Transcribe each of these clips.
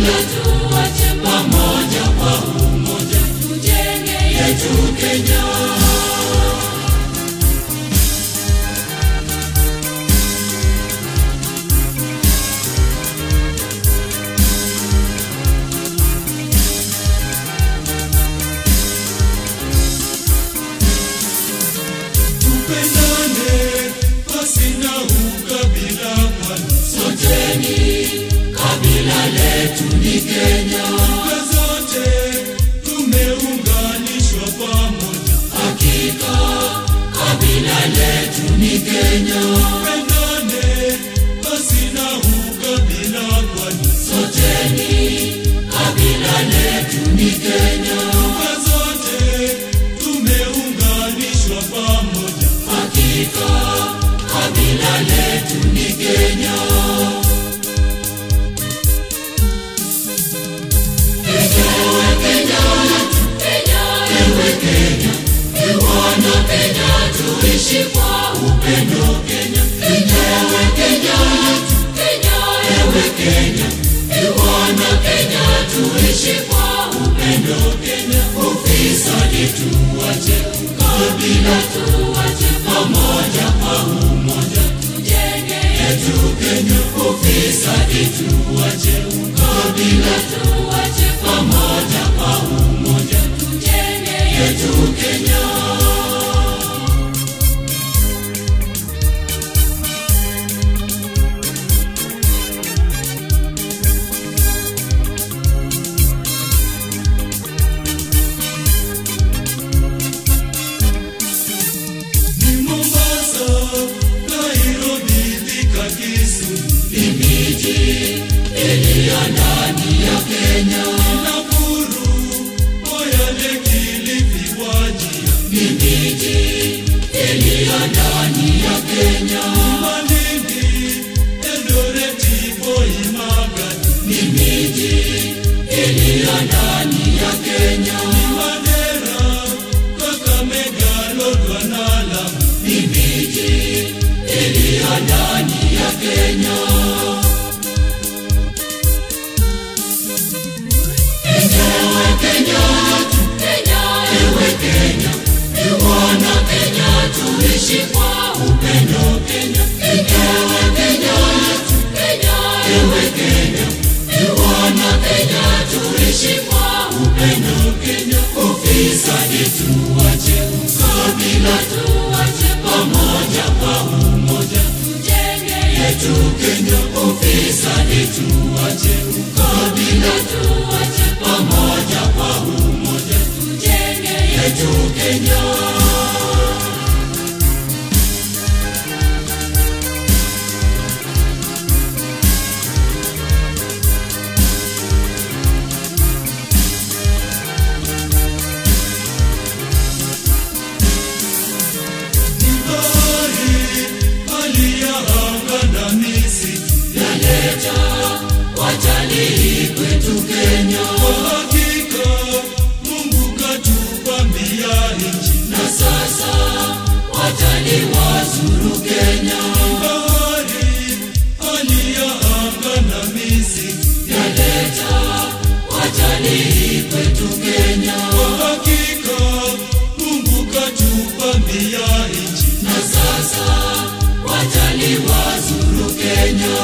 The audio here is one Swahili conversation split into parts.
kabila tuache pamoja kwa umoja tujenge yetu Kenya. Tupendane pasina ukabila, kwani Soteni kabila letu ni Kenya, lugha zote tumeunganishwa pamoja. hakika kabila letu ni Kenya. Tupendane pasina ukabila, kwani Soteni kabila letu ni Kenya, lugha zote tumeunganishwa pamoja. hakika kabila letu ni Kenya. Ewe Kenya, Kenya, ewe Kenya, wana Kenya tuishi kwa upendo Kenya. Ewe Kenya, Kenya, ewe Kenya, wana Kenya tuishi kwa upendo Kenya. Ufisadi tuache, ukabila tuache, pamoja kwa umoja tujenge yetu Kenya. Ufisadi tuache, ukabila tuache, pamoja kwa umoja tujenge yetu Kenya. Ni Mombasa, Nairobi, Thika, Kisumu, Miji iliyo ndani ya Kenya Nakuru, Moyale, Kilifi, Wajir, ni miji iliyo ndani ya Kenya Malindi, Eldoreti, Voi, Magadi, ni miji iliyo ndani ya Kenya Mandera, Kakamega, Lodwar na Lamu. ni miji iliyo ndani ya Kenya. Ewe Kenya, Kenya, ewe Kenya, wana Kenya tuishi kwa upendo Kenya. Ewe Kenya, Kenya, ewe Kenya, wana Kenya tuishi kwa upendo Kenya. Ufisadi tuache, ukabila tuache, pamoja kwa umoja tujenge yetu Kenya. Ufisadi tuache, ukabila tuache, pamoja kwa umoja tujenge yetu Kenya. Ni bahari, hali ya anga na misitu. Yaleta watalii kwetu Kenya, Kwa hakika, Mungu katupambia nchi. na sasa watalii wazuru Kenya. Bahari, hali ya anga na misitu. Yaleta watalii kwetu Kenya, Kwa hakika, Mungu katupambia nchi. na sasa watalii wazuru Kenya.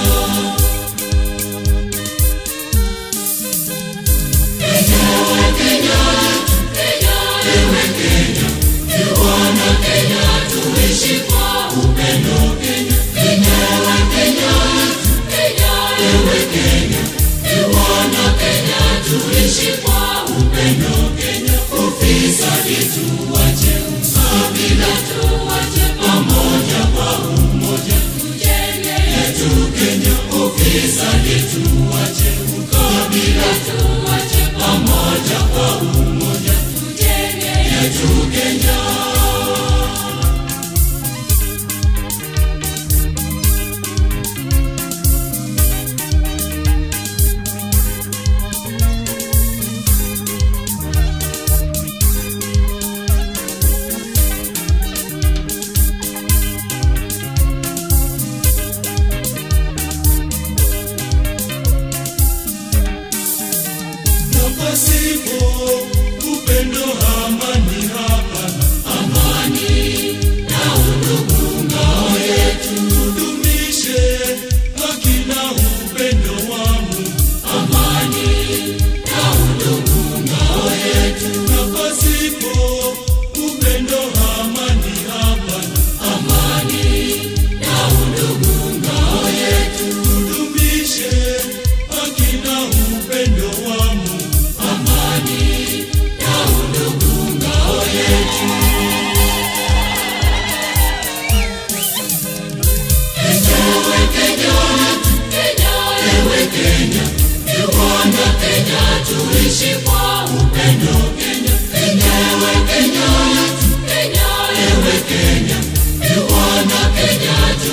Ewe Kenya, Kenya, ewe Kenya, wana Kenya tuishi kwa upendo Kenya. Ewe Kenya, Kenya, ewe Kenya, wana Kenya tuishi kwa upendo Kenya. Ufisadi tuache, ukabila tuache, pamoja kwa umoja tujenge yetu Kenya. Ufisadi tuache, ukabila tuache, pamoja kwa umoja tujenge yetu Kenya.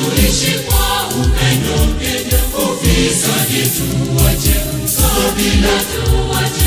tuishi kwa upendo ufisadi tuache kabila tuache